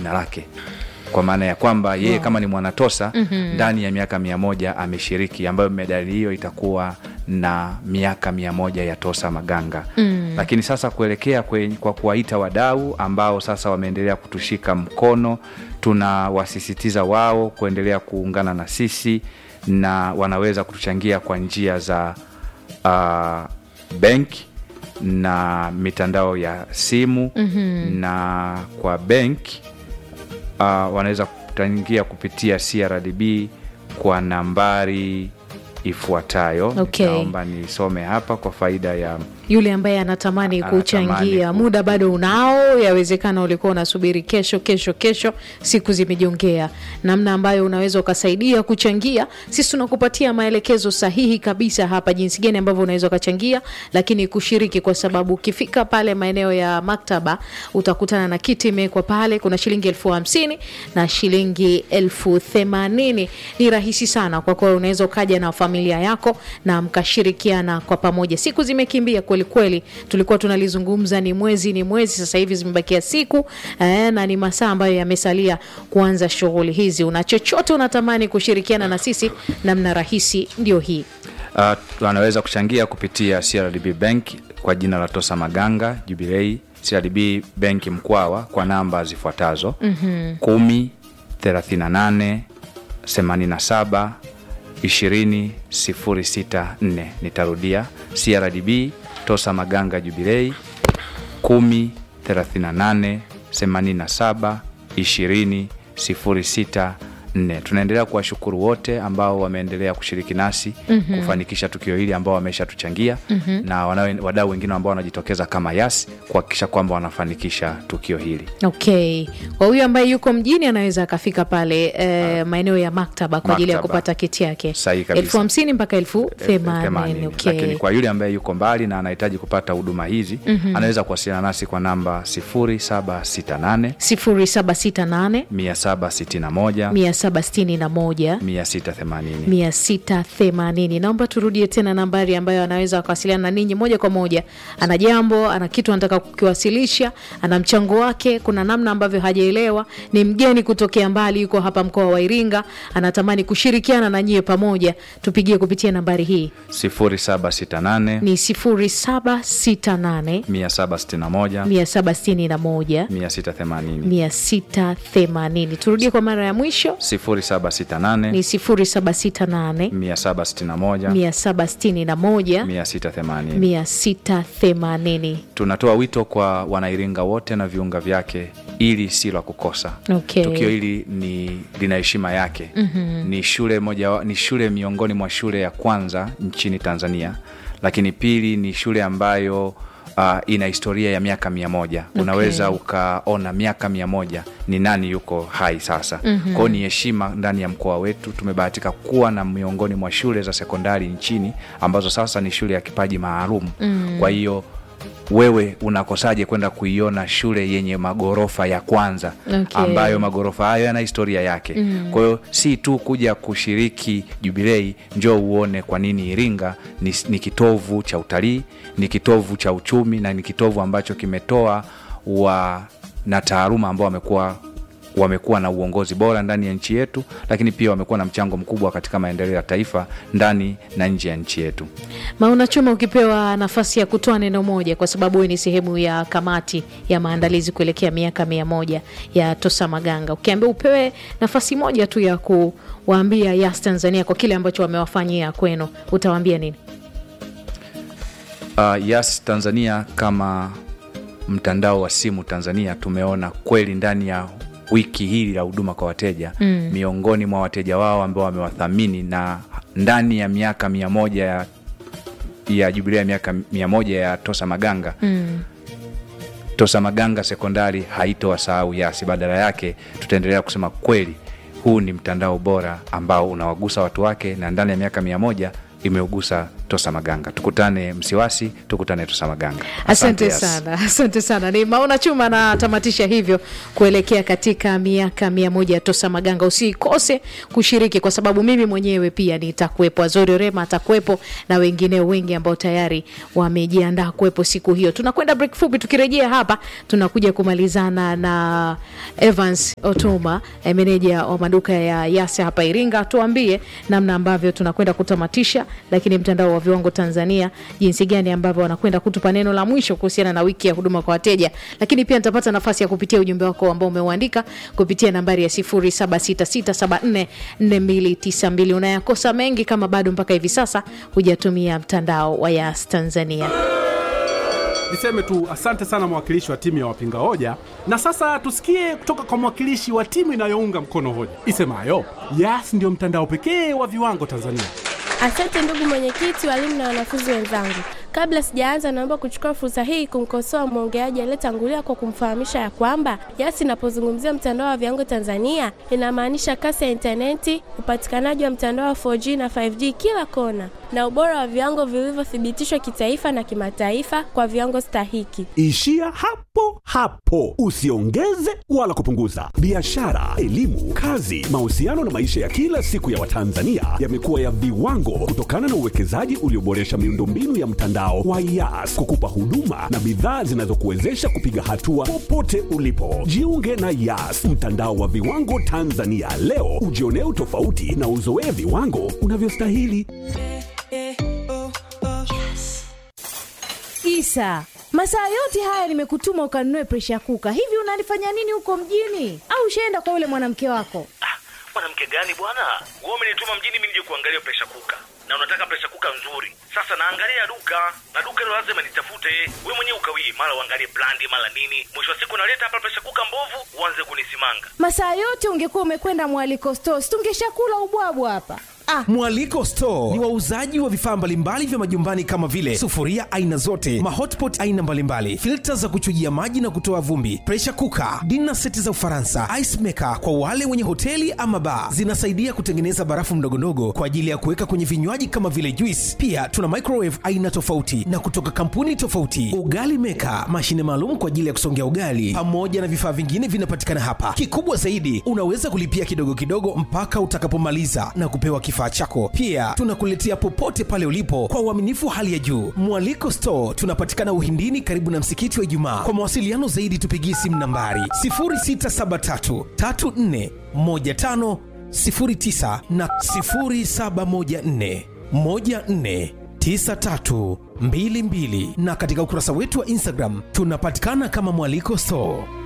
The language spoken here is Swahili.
jina lake kwa maana ya kwamba yeye wow. kama ni mwanatosa mm-hmm. ndani ya miaka mia moja ameshiriki ambayo medali hiyo itakuwa na miaka mia moja ya tosa maganga mm. lakini sasa kuelekea kwe, kwa kuwaita wadau ambao sasa wameendelea kutushika mkono tunawasisitiza wao kuendelea kuungana na sisi na wanaweza kutuchangia kwa njia za uh, benki na mitandao ya simu mm-hmm. na kwa benki uh, wanaweza kuchangia kupitia crdb kwa nambari ifuatayo Okay. naomba nisome hapa kwa faida ya yule ambaye anatamani Anatamani kuchangia ku- muda bado unao yawezekana ulikuwa unasubiri kesho kesho kesho siku zimejongea namna ambayo unaweza ukasaidia kuchangia sisi tunakupatia maelekezo sahihi kabisa hapa jinsi gani ambavyo unaweza ukachangia lakini kushiriki kwa sababu ukifika pale maeneo ya maktaba utakutana na kiti imewekwa pale kuna shilingi elfu hamsini na shilingi elfu themanini ni rahisi sana kwa kuwa unaweza ukaja na familia yako na mkashirikiana kwa pamoja siku zimekimbia kweli kweli tulikuwa tunalizungumza ni mwezi ni mwezi sasa hivi zimebakia siku eh, na ni masaa ambayo yamesalia kuanza shughuli hizi una chochote unatamani kushirikiana na sisi namna rahisi ndio hii uh, wanaweza kuchangia kupitia crdb bank kwa jina la tosa maganga jubilei crdb benki mkwawa kwa namba zifuatazo mm-hmm. kumi thelathini na nane themanini na saba ishirini sifuri sita nne nitarudia crdb tosa maganga jubilei kumi thelathini na nane themanini na saba ishirini sifuri sita nne tunaendelea kuwashukuru wote ambao wameendelea kushiriki nasi mm-hmm. kufanikisha tukio hili ambao wameshatuchangia mm-hmm. na wanawe- wadau wengine ambao wanajitokeza kama yas kuhakikisha kwamba wanafanikisha tukio hili okay kwa huyu ambaye yuko mjini anaweza akafika pale eh, maeneo ya maktaba kwa ajili ya Maktaba. kupata kiti yake Sahihi kabisa. elfu hamsini mpaka elfu themanini themanini. okay. lakini kwa yule ambaye yuko mbali na anahitaji kupata huduma hizi mm-hmm. anaweza kuwasiliana nasi kwa namba 0768 sifuri saba sita nane 761 mia saba sitini na moja 680 mia sita themanini naomba turudie tena nambari ambayo anaweza wakawasiliana na ninyi moja kwa moja ana jambo ana kitu anataka kukiwasilisha ana mchango wake kuna namna ambavyo hajaelewa ni mgeni kutokea mbali yuko hapa mkoa wa iringa anatamani kushirikiana na nyie pamoja tupigie kupitia nambari hii 0768 ni sifuri saba sita nane 761 mia saba sitini na moja 680 mia sita themanini turudie kwa mara ya mwisho 0768 ni sifuri saba sita nane 761 mia saba sitini na moja 680 mia sita themanini tunatoa wito kwa wanairinga wote na viunga vyake ili si la kukosa Okay. tukio hili ni lina heshima yake mm-hmm. ni shule moja wa- ni shule miongoni mwa shule ya kwanza nchini tanzania lakini pili ni shule ambayo uh, ina historia ya miaka mia moja okay. unaweza ukaona miaka mia moja ni nani yuko hai sasa mm-hmm. kwao ni heshima ndani ya mkoa wetu tumebahatika kuwa na miongoni mwa shule za sekondari nchini ambazo sasa ni shule ya kipaji maalum mm-hmm. kwa hiyo wewe unakosaje kwenda kuiona shule yenye magorofa ya kwanza Okay. ambayo magorofa hayo yana historia yake mm. kwa hiyo si tu kuja kushiriki jubilei njoo uone kwa nini iringa ni, ni kitovu cha utalii ni kitovu cha uchumi na ni kitovu ambacho kimetoa wa na taaluma ambao wamekuwa wamekuwa na uongozi bora ndani ya nchi yetu lakini pia wamekuwa na mchango mkubwa katika maendeleo ya taifa ndani na nje ya nchi yetu mauna chuma ukipewa nafasi ya kutoa neno moja kwa sababu wewe ni sehemu ya kamati ya maandalizi kuelekea miaka mia moja ya tosa maganga ukiambia upewe nafasi moja tu ya kuwaambia yas tanzania kwa kile ambacho wamewafanyia kwenu utawaambia nini uh, Yas Tanzania kama mtandao wa simu Tanzania tumeona kweli ndani ya wiki hili la huduma kwa wateja mm. miongoni mwa wateja wao ambao wamewathamini na ndani ya miaka mia moja ya, ya jubilia ya miaka mia moja ya Tosa Maganga mm. Tosa Maganga sekondari haitowasahau Yasi, badala yake tutaendelea kusema kweli huu ni mtandao bora ambao unawagusa watu wake na ndani ya miaka mia moja imeugusa Tosa Maganga. Tukutane Msiwasi, tukutane Tosa Maganga. Asante yes. sana, asante sana. Ni Maona Chuma anatamatisha hivyo kuelekea katika miaka mia moja ya Tosa Maganga. Usikose kushiriki, kwa sababu mimi mwenyewe pia nitakuwepo, Azori Rema atakuwepo na wengineo wengi ambao tayari wamejiandaa kuwepo siku hiyo. Tunakwenda break fupi, tukirejea hapa tunakuja kumalizana na Evans Otoma, eh, meneja wa maduka ya Yase hapa Iringa, tuambie namna ambavyo tunakwenda kutamatisha, lakini mtandao wa viwango Tanzania jinsi gani ambavyo wanakwenda kutupa neno la mwisho kuhusiana na wiki ya huduma kwa wateja, lakini pia nitapata nafasi ya kupitia ujumbe wako ambao umeuandika kupitia nambari ya 0766744292. Unayakosa mengi kama bado mpaka hivi sasa hujatumia mtandao wa Yas Tanzania. Niseme tu asante sana mwakilishi wa timu ya wapinga hoja, na sasa tusikie kutoka kwa mwakilishi wa timu inayounga mkono hoja isemayo Yas ndio mtandao pekee wa viwango Tanzania. Asante ndugu mwenyekiti, walimu na wanafunzi wenzangu. Kabla sijaanza, naomba kuchukua fursa hii kumkosoa mwongeaji aliyetangulia kwa kumfahamisha ya kwamba Yas inapozungumzia mtandao wa viwango Tanzania inamaanisha kasi ya intaneti, upatikanaji wa mtandao wa 4G na 5G kila kona, na ubora wa viwango vilivyothibitishwa kitaifa na kimataifa kwa viwango stahiki. Ishia hapo hapo, usiongeze wala kupunguza. Biashara, elimu, kazi, mahusiano na maisha ya kila siku ya Watanzania yamekuwa ya viwango kutokana na uwekezaji ulioboresha miundombinu ya mtandao wa Yas kukupa huduma na bidhaa zinazokuwezesha kupiga hatua popote ulipo. Jiunge na Yas, mtandao wa viwango Tanzania leo, ujionee utofauti na uzoee viwango unavyostahili. Isa, masaa yote haya nimekutuma ukanunue presha kuka. Hivi unalifanya nini huko mjini? Au ushaenda kwa yule mwanamke wako? Ah, mwanamke gani bwana? Wewe umenituma mjini mimi nije kuangalia presha kuka, na unataka presha kuka nzuri. Sasa naangalia duka na duka hilo lazima nitafute. Wewe mwenyewe ukawii, mara uangalie brandi, mara nini. Mwisho wa siku naleta hapa presha kuka mbovu, uanze kunisimanga. Masaa yote ungekuwa umekwenda mwaliko stores, tungeshakula ubwabwa hapa. Ah, Mwaliko Store ni wauzaji wa vifaa mbalimbali vya majumbani kama vile sufuria aina zote, mahotpot aina mbalimbali, filta za kuchujia maji na kutoa vumbi, pressure cooker, dinner seti za Ufaransa, ice maker kwa wale wenye hoteli ama bar. Zinasaidia kutengeneza barafu ndogondogo kwa ajili ya kuweka kwenye vinywaji kama vile juice. Pia tuna microwave aina tofauti na kutoka kampuni tofauti, ugali maker, mashine maalum kwa ajili ya kusongea ugali, pamoja na vifaa vingine vinapatikana hapa. Kikubwa zaidi, unaweza kulipia kidogo kidogo mpaka utakapomaliza na kupewa kifaa chako. Pia tunakuletea popote pale ulipo kwa uaminifu hali ya juu. Mwaliko Store tunapatikana Uhindini, karibu na msikiti wa Ijumaa. Kwa mawasiliano zaidi, tupigie simu nambari 0673 34 15 09 na 0714 14 9322 na katika ukurasa wetu wa Instagram tunapatikana kama Mwaliko Store.